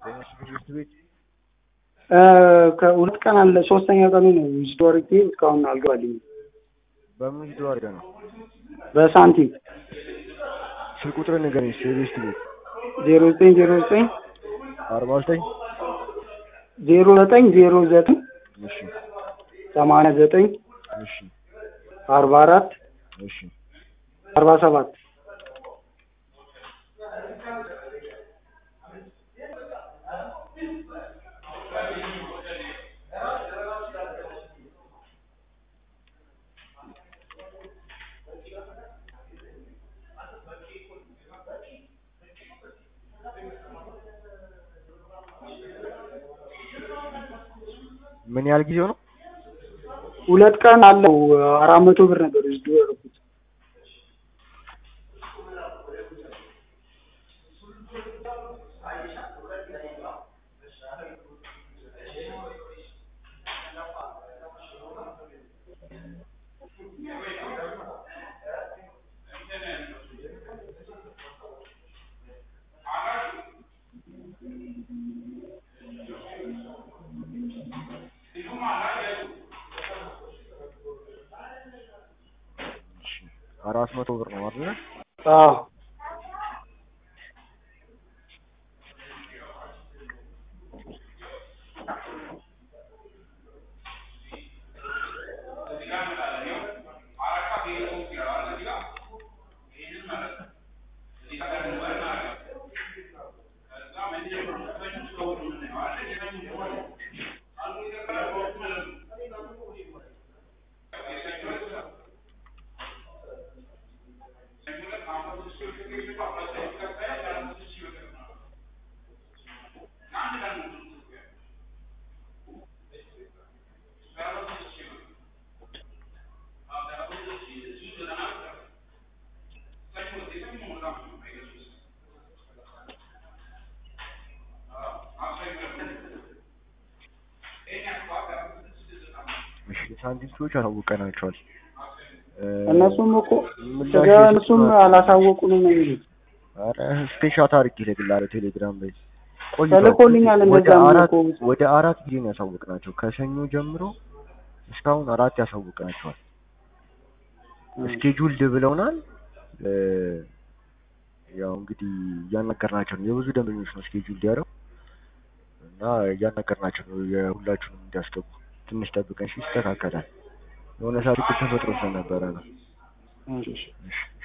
ትምህርት ቤት ከሁለት ቀን አለ ሶስተኛ ቀኑ ነው ዊዝዶ አድርጌ እስካሁን አልገባልኝም። በምን ሂዶ አድርገህ ነው? በሳንቲም ስልክ ቁጥር ንገረኝ እስኪ የቤስት ቤት ዜሮ ዘጠኝ ዜሮ ዘጠኝ አርባ ዘጠኝ ዜሮ ዘጠኝ ዜሮ ዘጠኝ እሺ ሰማንያ ዘጠኝ እሺ አርባ አራት እሺ አርባ ሰባት ምን ያህል ጊዜው ነው? ሁለት ቀን አለው አራት መቶ ብር ነበር ዊዝዶ ያደረኩት። እሺ አራት መቶ ብር ነው አይደለ? አዎ እሺ ሳንቲም ሰዎች አሳውቀናቸዋል። እ፣ እነሱም እኮ ምላሽ ስጋ እነሱም አላሳወቁንም ነው የሚሉት። ኧረ ስክሪንሾት አድርጌ እልክልሃለሁ ቴሌግራም ላይ ቆይቷል። ተልኮልኛል ወደ እንደዛ አራት እኮ። ወደ አራት ጊዜ ነው ያሳወቅናቸው ከሰኞ ጀምሮ እስካሁን አራት ያሳውቅናቸዋል። ስኬጁልድ ብለውናል። እ፣ ያው እንግዲህ እያናገርናቸው ነው። የብዙ ደንበኞች ነው ስኬጁልድ ያለው እና እያናገርናቸው ነው የሁላችሁንም እንዲያስገቡ። ትንሽ ጠብቀን እሺ፣ ይስተካከላል። የሆነ ሰዓት ችግር ተፈጥሮ ስለነበረ ነው። እሺ። እሺ